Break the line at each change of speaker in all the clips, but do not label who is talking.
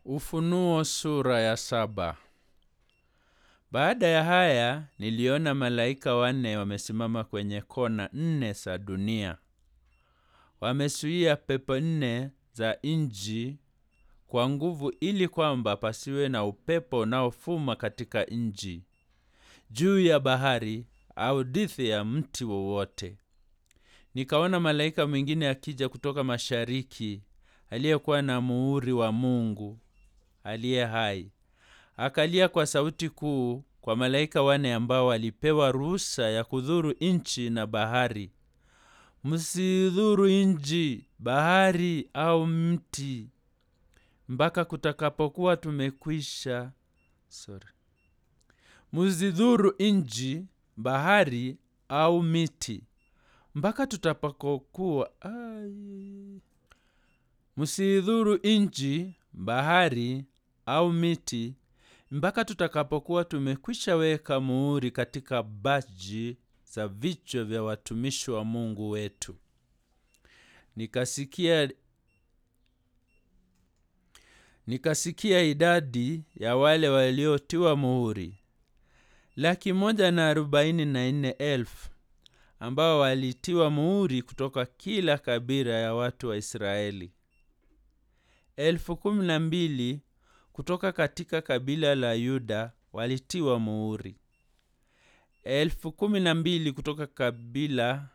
Ufunuo sura ya saba. Baada ya haya niliona malaika wanne wamesimama kwenye kona nne za dunia. Wamezuia pepo nne za nchi kwa nguvu ili kwamba pasiwe na upepo unaofuma katika nchi, juu ya bahari au dithi ya mti wowote. Nikaona malaika mwingine akija kutoka mashariki, aliyekuwa na muhuri wa Mungu aliye hai. Akalia kwa sauti kuu kwa malaika wane ambao walipewa ruhusa ya kudhuru nchi na bahari. Msidhuru nchi, bahari au mti mpaka kutakapokuwa tumekwisha. Sorry. Msidhuru nchi, bahari au miti mpaka tutapakokuwa. Ai. Msidhuru nchi, bahari au miti mpaka tutakapokuwa tumekwisha weka muhuri katika baji za vichwa vya watumishi wa Mungu wetu. Nikasikia nikasikia idadi ya wale waliotiwa muhuri, laki moja na arobaini na nne elfu ambao walitiwa muhuri kutoka kila kabila ya watu wa Israeli, elfu kumi na mbili kutoka katika kabila la Yuda walitiwa muhuri, elfu kumi na mbili kutoka kabila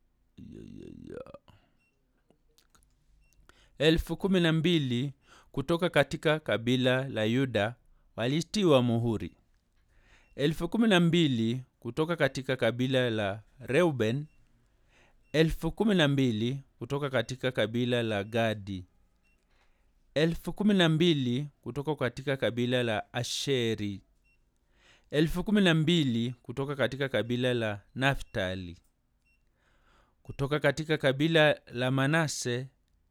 elfu kumi na mbili kutoka katika kabila la Yuda walitiwa muhuri, elfu kumi na mbili kutoka katika kabila la Reuben, elfu kumi na mbili kutoka katika kabila la Gadi, elfu kumi na mbili kutoka katika kabila la Asheri, elfu kumi na mbili kutoka katika kabila la Naftali, kutoka katika kabila la Manase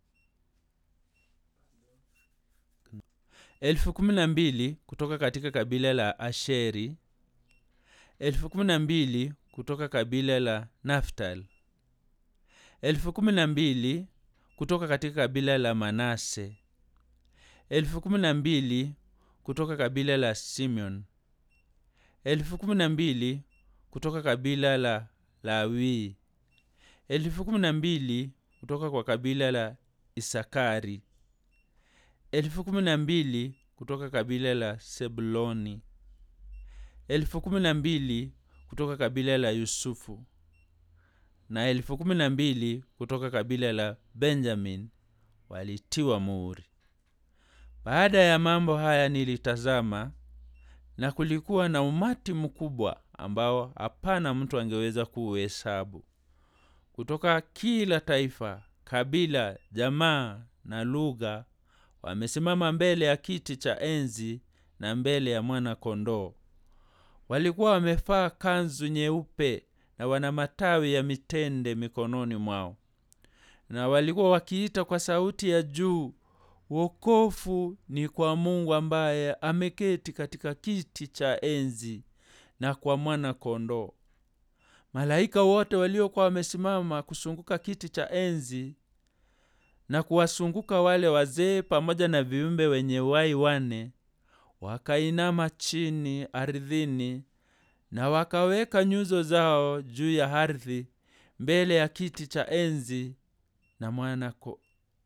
elfu kumi na mbili kutoka katika kabila la Asheri, elfu kumi na mbili kutoka kabila la Naftali, elfu kumi na mbili kutoka katika kabila la Manase, elfu kumi na mbili kutoka kabila la Simeon, elfu kumi na mbili kutoka kabila la Lawi, elfu kumi na mbili kutoka kwa kabila la Isakari, elfu kumi na mbili kutoka kabila la Sebuloni, elfu kumi na mbili kutoka kabila la Yusufu na elfu kumi na mbili kutoka kabila la Benjamin walitiwa muhuri. Baada ya mambo haya nilitazama, na kulikuwa na umati mkubwa ambao hapana mtu angeweza kuuhesabu, kutoka kila taifa, kabila, jamaa na lugha, wamesimama mbele ya kiti cha enzi na mbele ya mwana-kondoo. Walikuwa wamevaa kanzu nyeupe na wana matawi ya mitende mikononi mwao, na walikuwa wakiita kwa sauti ya juu, wokovu ni kwa Mungu ambaye ameketi katika kiti cha enzi na kwa mwana-kondoo. Malaika wote waliokuwa wamesimama kusunguka kiti cha enzi na kuwasunguka wale wazee pamoja na viumbe wenye uhai wane, wakainama chini ardhini na wakaweka nyuso zao juu ya ardhi mbele ya kiti cha enzi na mwana ko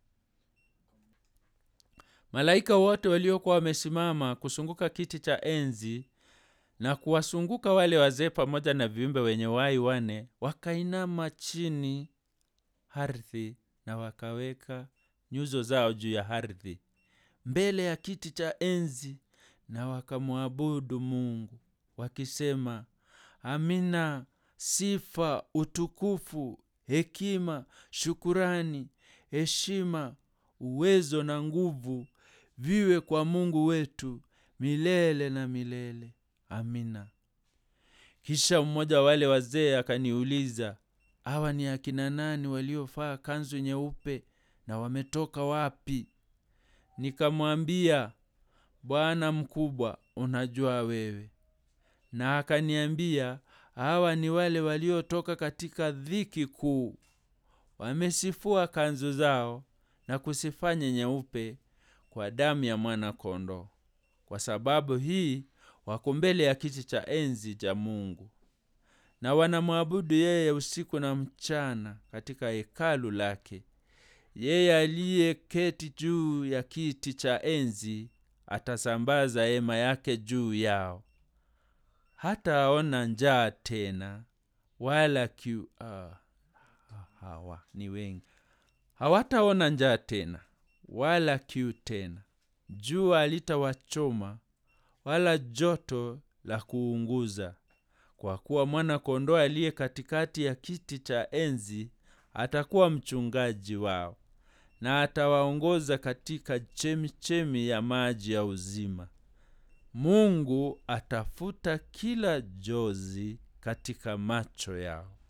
Malaika wote waliokuwa wamesimama kusunguka kiti cha enzi na kuwasunguka wale wazee pamoja na viumbe wenye uhai wane wakainama chini ardhi na wakaweka nyuso zao juu ya ardhi mbele ya kiti cha enzi na wakamwabudu Mungu wakisema, Amina. Sifa, utukufu, hekima, shukurani, heshima, uwezo na nguvu viwe kwa Mungu wetu milele na milele. Amina. Kisha mmoja wa wale wazee akaniuliza, hawa ni akina nani waliovaa kanzu nyeupe na wametoka wapi? Nikamwambia, Bwana mkubwa, unajua wewe. Na akaniambia, hawa ni wale waliotoka katika dhiki kuu, wamesifua kanzu zao na kusifanya nyeupe kwa damu ya mwana kondoo kwa sababu hii wako mbele ya kiti cha enzi cha mungu na wanamwabudu yeye usiku na mchana katika hekalu lake yeye aliyeketi juu ya kiti cha enzi atasambaza hema yake juu yao hataona njaa tena wala kiu ah, hawa ni wengi hawataona njaa tena wala kiu tena jua litawachoma wala joto la kuunguza kwa kuwa mwana kondoo aliye katikati ya kiti cha enzi atakuwa mchungaji wao na atawaongoza katika chemichemi ya maji ya uzima mungu atafuta kila jozi katika macho yao